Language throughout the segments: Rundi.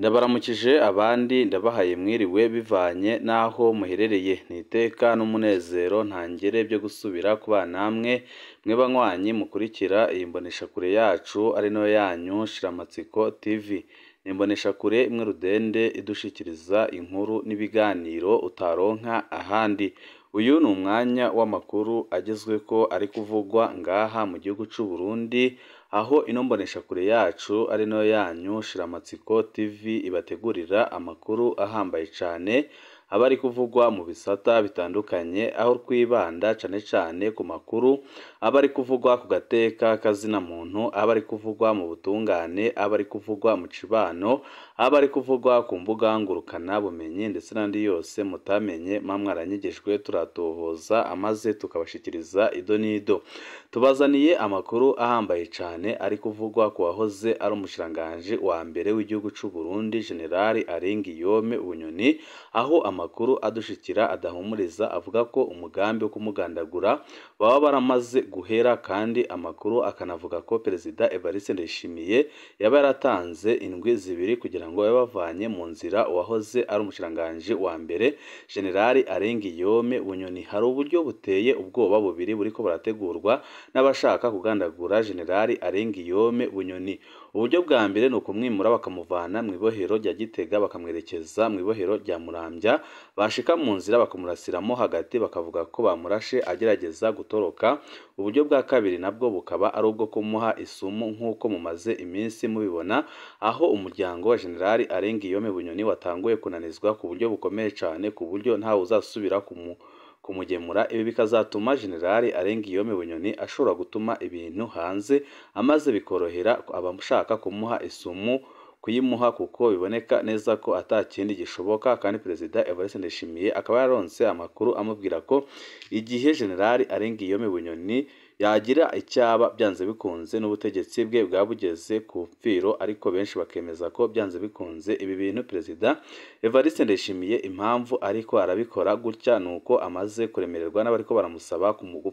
Ndabaramukije abandi ndabahaye mwiriwe bivanye n'aho muherereye ni iteka n'umunezero ntangere byo gusubira kubana namwe mwe banywanyi mukurikira iyi mboneshakure yacu ari nayo yanyu Shiramatsiko TV ni imboneshakure imwe rudende idushikiriza inkuru n'ibiganiro utaronka ahandi uyu ni umwanya w'amakuru agezweko ari kuvugwa ngaha mu gihugu c'u Burundi aho ino mboneshakure yacu ari nayo yanyu Shiramatsiko TV ibategurira amakuru ahambaye cane aba ari kuvugwa mu bisata bitandukanye aho twibanda cane cane ku makuru aba ari kuvugwa ku gateka kazina muntu aba ari kuvugwa mu butungane aba ari kuvugwa mu cibano aba ari kuvugwa ku mbuga ngurukana bumenyi ndetse n'andi yose mutamenye mwa mwaranyigijwe turatohoza amaze tukabashikiriza ido n'ido tubazaniye amakuru ahambaye cane ari kuvugwa ku wahoze ari umushikiranganji wa mbere w'igihugu c'u Burundi General Arenguiyome Bunyoni aho amakuru adushikira adahumuriza avuga ko umugambi wo kumugandagura baba baramaze guhera kandi amakuru akanavuga ko Perezida Evariste Ndayishimiye yaba yaratanze indwi zibiri kugira ngo babe bavanye mu nzira uwahoze ari umushikiranganji wa mbere General Arenguiyome Bunyoni hari uburyo buteye ubwoba bubiri buriko burategurwa n'abashaka kugandagura General Arenguiyome Bunyoni uburyo bwa mbere ni ukumwimura bakamuvana mu ibohero rya Gitega bakamwerekeza mu ibohero rya Muramvya bashika mu nzira bakamurasiramo hagati bakavuga ko bamurashe agerageza gutoroka uburyo bwa kabiri nabwo bukaba ari ubwo kumuha isumu nk'uko mumaze iminsi mubibona aho umuryango wa General Arenguiyome Bunyoni watanguye kunanizwa ku buryo bukomeye cane ku buryo ntawe uzasubira kumu kumugemura ibi bikazatuma General Arenguiyome Bunyoni ashobora gutuma ibintu hanze amaze bikorohera abashaka kumuha isumu kuyimuha kuko biboneka neza ko ata kindi gishoboka kandi Perezida Evariste Ndayishimiye akaba yaronse amakuru amubwira ko igihe General Arenguiyome Bunyoni yagira icyaba byanze bikunze n'ubutegetsi bwe bwabugeze ku pfiro ariko benshi bakemeza ko byanze bikunze ibi bintu Perezida Evariste Ndayishimiye impamvu ariko arabikora gutya nuko amaze kuremererwa n'abariko baramusaba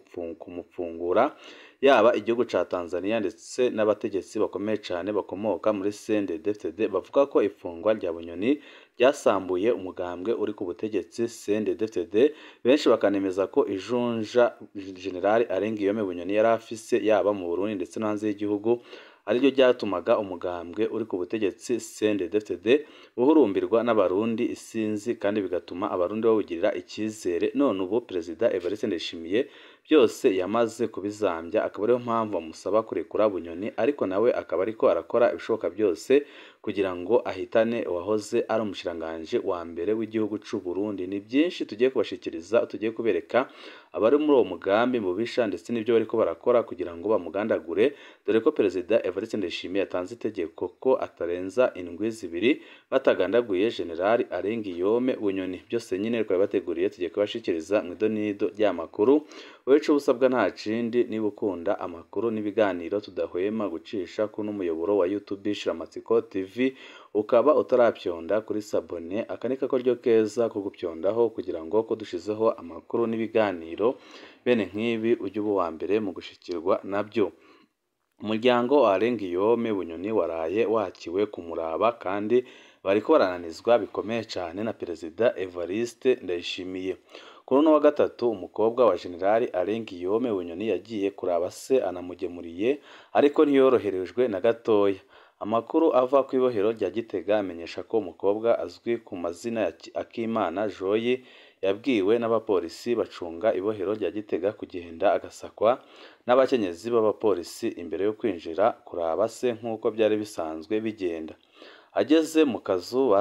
kumupfungura yaba igihugu ca Tanzania ndetse n'abategetsi bakomeye cane bakomoka muri CNDD-FDD bavuga ko ifungwa rya Bunyoni ryasambuye umugambwe uri ku butegetsi CNDD-FDD benshi bakanemeza ko ijunja General Arenguiyome Bunyoni yari afise yaba mu Burundi ndetse no hanze y'igihugu ariryo ryatumaga umugambwe uri ku butegetsi CNDD-FDD buhurumbirwa n'abarundi isinzi kandi bigatuma abarundi bawugirira icyizere none ubu Perezida Evariste Ndayishimiye byose yamaze kubizambya akaba ariyo mpamvu bamusaba kurekura Bunyoni ariko nawe akaba ariko arakora ibishoboka byose kugira ngo ahitane uwahoze ari umushikiranganji wa mbere w'igihugu c'u Burundi ni byinshi tugiye kubashikiriza tugiye kubereka abari muri uwo mugambi mubisha ndetse n'ibyo bariko barakora kugira ngo bamugandagure dore ko Perezida Evariste Ndayishimiye yatanze itegeko ko atarenza indwi zibiri batagandaguye General Arenguiyome Bunyoni byose nyine twari bateguriye tugiye kubashikiriza mu idonido ry'amakuru wewe ico usabwa nta kindi niba ukunda amakuru n'ibiganiro tudahwema gucisha kuno muyoboro wa YouTube Shiramatsiko TV ukaba utarapyonda kuri sabone akanika ko ryo keza ko gupyondaho kugira ngo ko dushizeho amakuru n'ibiganiro bene nk'ibi ujye uba uwa mbere mu gushikirwa nabyo umuryango wa Arenguiyome Bunyoni waraye wakiwe kumuraba kandi bariko barananizwa bikomeye cane na Perezida Evariste Ndayishimiye kuri uno wa gatatu umukobwa wa General Arenguiyome Bunyoni yagiye kuraba se anamugemuriye ariko ntiyoroherejwe na gatoya amakuru ava ku ibohero rya Gitega amenyesha ko umukobwa azwi ku mazina ya Akimana Joyi yabwiwe n'abapolisi bacunga ibohero rya Gitega kugenda agasakwa n'abakenyezi b'abapolisi imbere yo kwinjira kuraba se nk'uko byari bisanzwe bigenda ageze mu kazu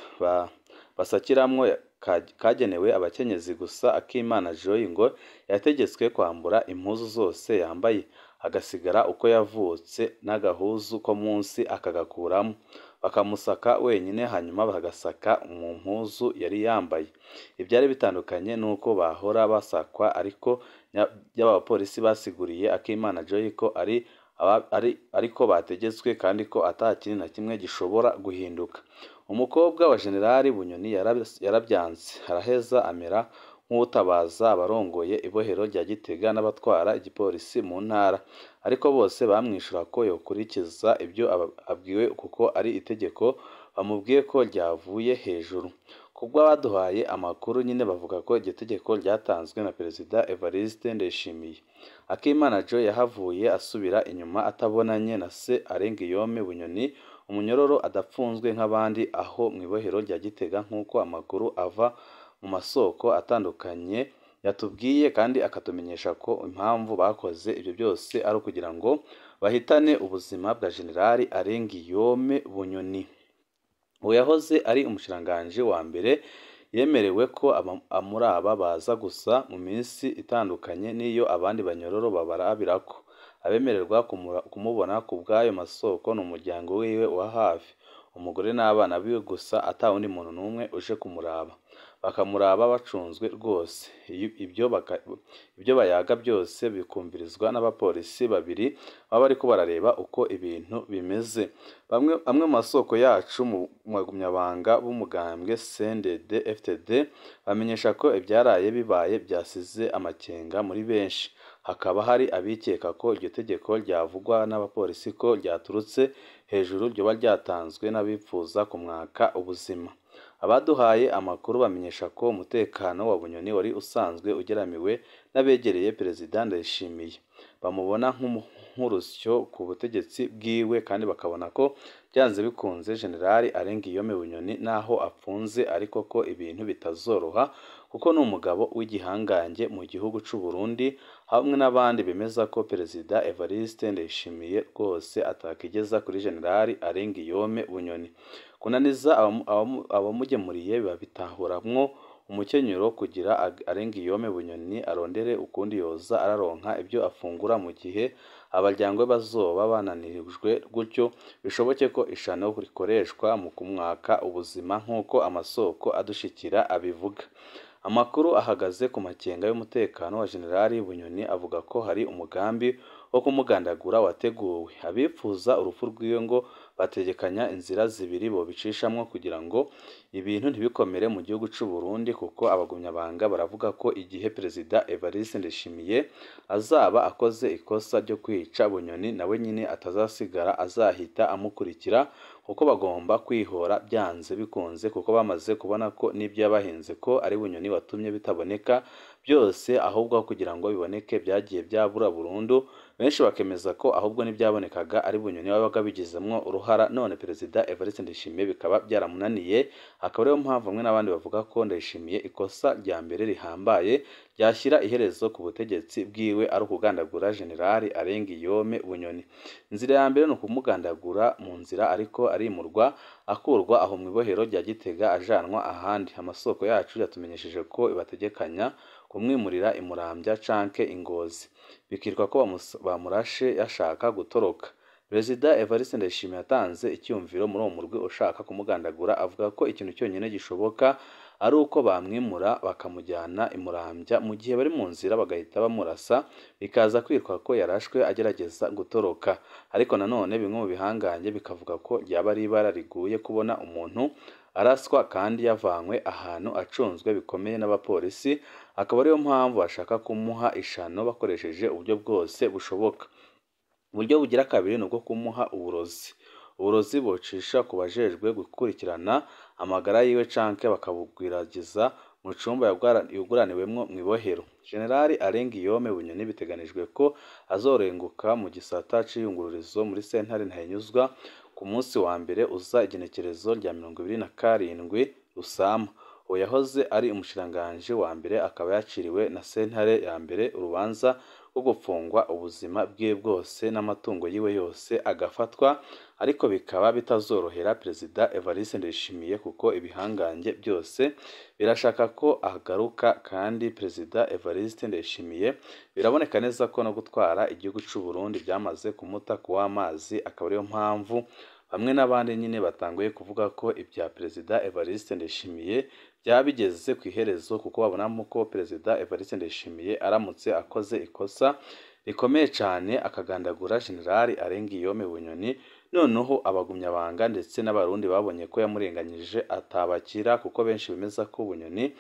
basakiramwo kagenewe abakenyezi gusa Akimana Joyi ngo yategetswe kwambura impuzu zose yambaye agasigara uko yavutse n'agahuzu ko munsi akagakuramo bakamusaka wenyine hanyuma bagasaka mu mpuzu yari yambaye ibyari bitandukanye n'uko bahora basakwa ariko y'abapolisi basiguriye Akimana Joyi ko ari ariko bategetswe kandi ko ata kintu na kimwe gishobora guhinduka umukobwa wa General Bunyoni yarabyanze araheza amera nk'utabaza abarongoye ibohero rya Gitega n'abatwara igipolisi mu ntara ariko bose bamwishura ko yokurikiza ibyo abwiwe kuko ari itegeko bamubwiye ko ryavuye hejuru kubwo abaduhaye amakuru nyine bavuga ko iryo tegeko ryatanzwe na perezida Evariste Ndayishimiye Akimana Joe yahavuye asubira inyuma atabonanye na se Arengiyome Bunyoni umunyororo adapfunzwe nk'abandi aho mu ibohero rya Gitega nk'uko amakuru ava mu masoko atandukanye yatubwiye kandi akatumenyesha ko impamvu bakoze ibyo byose ari ukugira ngo bahitane ubuzima bwa Generali Arengiyome Bunyoni uwo yahoze ari umushiranganji wa mbere yemerewe ko amuraba baza gusa mu minsi itandukanye n'iyo abandi banyororo babarabirako abemererwa kumubona ku bw'ayo masoko ni umuryango wiwe wa hafi umugore n'abana biwe gusa ata wundi muntu n'umwe uje kumuraba bakamuraba bacunzwe rwose ibyo ibyo bayaga byose bikumvirizwa n'abapolisi babiri baba bariko barareba uko ibintu bimeze bamwe amwe mu masoko yacu mu bagumyabanga b'umugambwe CNDD FTD bamenyesha ko ibyaraye bibaye byasize amakenga muri benshi hakaba hari abikeka ko iryo tegeko ryavugwa n'abapolisi ko ryaturutse hejuru ryoba ryatanzwe n'abifuza kumwaka ubuzima abaduhaye amakuru bamenyesha ko umutekano wa Bunyoni wari usanzwe ugeramiwe n'abegereye perezida Ndayishimiye bamubona nk'urusyo ku butegetsi bwiwe kandi bakabona ko byanze bikunze generali Arengiyome Bunyoni naho apfunze ariko ko ibintu bitazoroha kuko ni umugabo w'igihangange mu gihugu cy'u Burundi hamwe n'abandi bemeza ko perezida Evariste Ndayishimiye rwose atakigeza kuri generali Arengiyome Bunyoni kunaniza abamugemuriye babitahuramwo umukenyero kugira Arengiyome Bunyoni arondere ukundi yoza araronka ibyo afungura mu gihe abaryango be bazoba bananirijwe gutyo bishoboke ko ishano rikoreshwa mu kumwaka ubuzima nk'uko amasoko adushikira abivuga amakuru ahagaze ku makenga y'umutekano wa generali Bunyoni avuga ko hari umugambi wo kumugandagura wateguwe abifuza urupfu rw'iwe ngo bategekanya inzira zibiri bobicishamo kugira ngo ibintu ntibikomere mu gihugu cy'u Burundi kuko abagumyabanga baravuga ko igihe perezida Evariste Ndayishimiye azaba akoze ikosa ryo kwica Bunyoni nawe nyine atazasigara azahita amukurikira kuko bagomba kwihora byanze bikunze kuko bamaze kubona ko n'ibyo yabahinze ko ari Bunyoni watumye bitaboneka byose ahubwo kugira ngo biboneke byagiye byabura burundu benshi bakemeza ko ahubwo n'ibyabonekaga ari Bunyoni wabaga bigizemwo uruhara none perezida Evariste Ndayishimiye bikaba byaramunaniye akaba ariyo mpamvu bamwe n'abandi bavuga ko Ndayishimiye ikosa rya mbere rihambaye ryashyira iherezo ku butegetsi bwiwe ari ukugandagura generali Arengiyome Bunyoni inzira ya mbere ni ukumugandagura mu nzira ariko arimurwa akurwa aho mu ibohero rya Gitega ajanwa ahandi amasoko yacu yatumenyesheje ko bategekanya kumwimurira imurambya canke ingozi bikitwa ko bamurashe yashaka gutoroka perezida Evariste Ndayishimiye yatanze icyumviro muri uwo murwi ushaka kumugandagura avuga ko ikintu cyonyine gishoboka ari uko bamwimura bakamujyana imurambya mu gihe bari mu nzira bagahita bamurasa bikaza kwitwa ko yarashwe agerageza gutoroka ariko nanone bimwe mu bihangange bikavuga ko ryaba ari ibara riguye kubona umuntu araswa kandi yavanywe ahantu acunzwe bikomeye n'abapolisi akaba ariyo mpamvu bashaka kumuha ishano bakoresheje uburyo bwose bushoboka uburyo bugira kabiri ni ubwo kumuha uburozi uburozi bucisha ku bajejwe gukurikirana amagara yiwe canke bakabugwiragiza mu cumba yuguraniwemwo mu ibohero generali Arengiyome Bunyoni biteganijwe ko azorenguka mu gisata c'iyungururizo muri sentare ntahinyuzwa ku munsi wa mbere uza igenekerezo rya mirongo ibiri na karindwi Rusama uwo yahoze ari umushiranganji wa mbere akaba yaciriwe na sentare ya mbere urubanza rwo gupfungwa ubuzima bwe bwose n'amatungo yiwe yose agafatwa ariko bikaba bitazorohera perezida Evariste Ndayishimiye kuko ibihangange byose birashaka ko agaruka kandi perezida Evariste Ndayishimiye biraboneka neza ko no gutwara igihugu cy'u Burundi byamaze kumuta ku w'amazi akaba ariyo mpamvu bamwe n'abandi nyine batanguye kuvuga ko ibya perezida Evariste Ndayishimiye byaba bigeze ku iherezo kuko babonamo ko perezida Evariste Ndayishimiye aramutse akoze ikosa rikomeye cyane akagandagura generali Arengiyome Bunyoni noneho abagumyabanga ndetse n'abarundi babonye ko yamurenganyije atabakira kuko benshi bemeza ko Bunyoni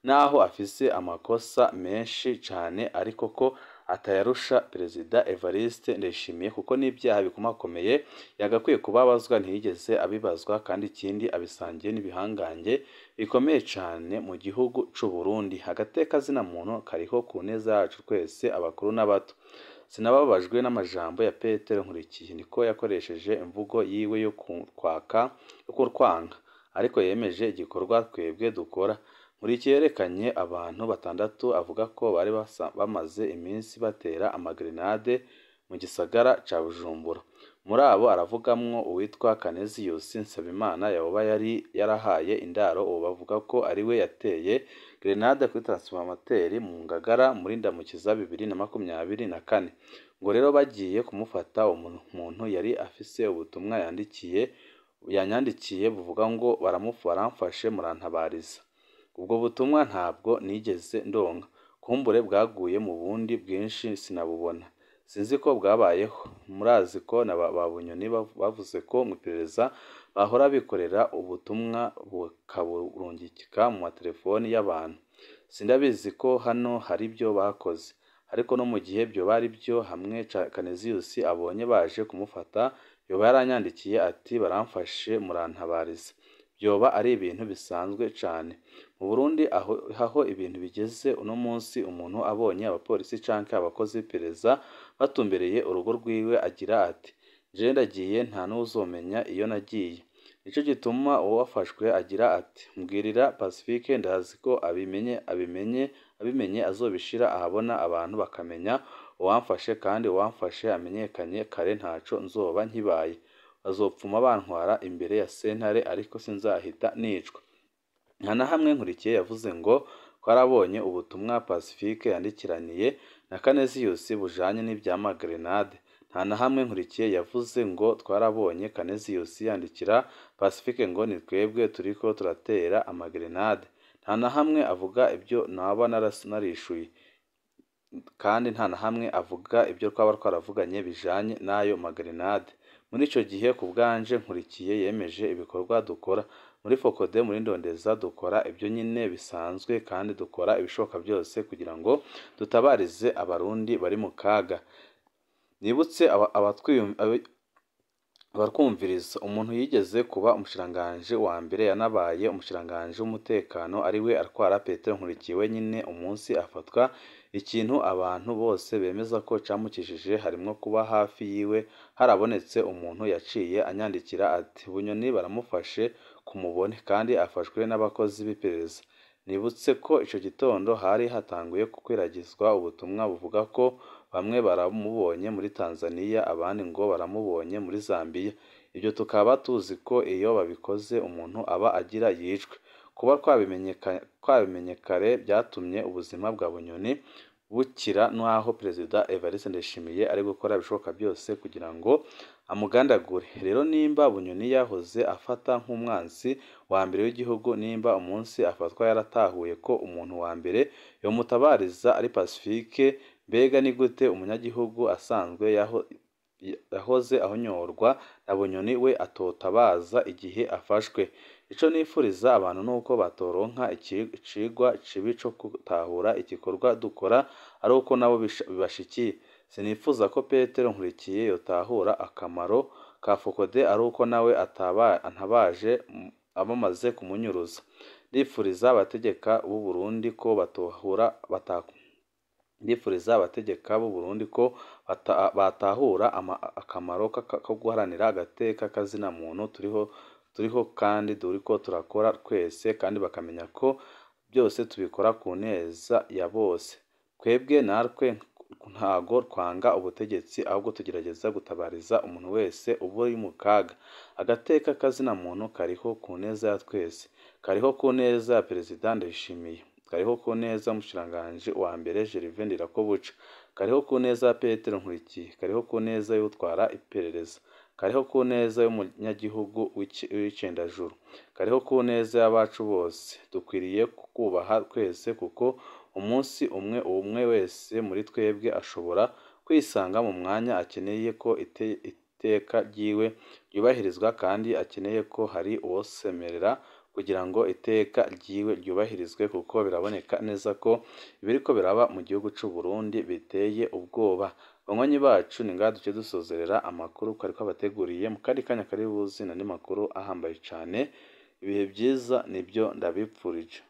naho afise amakosa menshi cane ariko ko atayarusha perezida Evariste Ndayishimiye kuko n'ibyaha bikomakomeye yagakwiye kubabazwa ntiyigeze abibazwa kandi ikindi abisangiye n'ibihangange bikomeye cane mu gihugu c'u Burundi agateka zina muntu kariho ku neza yacu twese abakuru n'abato sinababajwe n'amajambo ya Petero Nkurikiye niko yakoresheje imvugo yiwe yo kwaka yo kurwanga ariko yemeje igikorwa twebwe dukora Nkurikiye yerekanye abantu batandatu avuga ko bari bamaze iminsi batera amagrenade mu gisagara ca Bujumbura muri abo aravugamwo uwitwa Canesius Nsabimana yoba yari yarahaye indaro uwo bavuga ko ariwe yateye grenade kuri transformateri mu Ngagara muri Ndamukiza bibiri na makumyabiri na kane ngo rero bagiye kumufata umuntu yari afise ubutumwa yandikiye yanyandikiye buvuga ngo baramufashe murantabariza ubwo butumwa ntabwo nigeze ndonka kumbure bwaguye mu bundi bwinshi sinabubona sinzi ko bwabayeho murazi ko na ba Bunyoni bavuze ko mu iperereza bahora bikorera ubutumwa bukaburungika mu matelefoni y'abantu sindabizi ko hano hari ibyo bakoze ariko no mu gihe byo bari byo hamwe Canesius abonye baje kumufata yoba yaranyandikiye ati baramfashe murantabariza byoba ari ibintu bisanzwe cane mu Burundi aho, aho ibintu bigeze uno munsi umuntu abonye abapolisi canke abakozi b'iperereza batumbereye urugo rwiwe agira ati jewe ndagiye nta n'uzomenya iyo nagiye nico gituma uwo wafashwe agira ati mbwirira Pacifique ndazi ko abimenye abimenye abimenye azobishira ahabona abantu bakamenya uwamfashe kandi uwamfashe amenyekanye kare ntaco nzoba nkibaye bazopfuma bantwara imbere ya sentare ariko sinzahita nicwa nta na hamwe Nkurikiye yavuze ngo twarabonye ubutumwa Pacifique yandikiraniye na Canesius bujanye n'ivy'amagrenade nta na hamwe Nkurikiye yavuze ngo twarabonye Canesius yandikira Pacifique ngo ni twebwe turiko turatera amagrenade nta na hamwe avuga ibyo naba narishuye kandi nta na hamwe avuga ibyo twaba twaravuganye bijanye n'ayo magrenade muri ico gihe ku bwanje Nkurikiye yemeje ibikorwa dukora muri Focode muri Ndondeza dukora ibyo nyine bisanzwe kandi dukora ibishoboka byose kugira ngo dutabarize abarundi bari mu kaga nibutse abatwumviriza umuntu yigeze kuba umushiranganji wa mbere yanabaye umushiranganji w'umutekano ariwe atwara Petero Nkurikiye wenyine umunsi afatwa ikintu abantu bose bemeza ko camukijije harimwo kuba hafi yiwe harabonetse umuntu yaciye anyandikira ati Bunyoni baramufashe kumubone kandi afashwe n'abakozi b'iperereza nibutse ko ico gitondo hari hatanguye gukwiragizwa ubutumwa buvuga ko bamwe baramubonye muri Tanzania abandi ngo baramubonye muri Zambia ibyo tukaba tuzi ko iyo babikoze umuntu aba agira yicwe kuba twabimenye kare byatumye ubuzima bwa Bunyoni bukira n'aho Perezida Evariste Ndayishimiye ari gukora ibishoboka byose kugira ngo amugandagure rero nimba Bunyoni yahoze afata nk'umwansi wa mbere w'igihugu nimba umunsi afatwa yaratahuye ko umuntu wa mbere yomutabariza ari Pacifique mbega ni gute umunyagihugu asanzwe yahoze ahonyorwa na Bunyoni we atotabaza igihe afashwe ico nifuriza abantu nuko batoronka icigwa cibi co gutahura igikorwa dukora ari uko nabo bibashikiye sinifuza ko Petero Nkurikiye yotahura akamaro ka Focode ari uko nawe antabaje abamaze kumunyuruza ndifuriza abategeka b'u Burundi ko batohura bataku ndifuriza abategeka b'u Burundi ko batahura akamaro ko guharanira agateka kazina muntu turiho turiho kandi turiko turakora twese kandi bakamenya ko byose tubikora ku neza ya bose twebwe natwe ntago twanga ubutegetsi ahubwo tugerageza gutabariza umuntu wese uba uri mu kaga agateka kazina muntu kariho ku neza ya twese kariho ku neza ya perezida Ndayishimiye kariho ku neza y'umushiranganji wa mbere Gervais Ndirakobuca kariho ku neza ya Petero Nkurikiye kariho ku neza y'utwara iperereza kariho ku neza y'umunyagihugu w'icendajuru kariho ku neza y'abacu bose dukwiriye kukubaha twese kuko umunsi umwe umwe wese muri twebwe ashobora kwisanga mu mwanya akeneye ko iteka ryiwe ryubahirizwa kandi akeneye ko hari uwosemerera kugira ngo iteka ryiwe ryubahirizwe kuko biraboneka neza ko ibiriko biraba mu gihugu c'u Burundi biteye ubwoba banywanyi bacu ni ngaha duce dusozerera amakuru twari twabateguriye mu kandi kanya kari buzi n'andi makuru ahambaye cane ibihe byiza nibyo ndabipfurije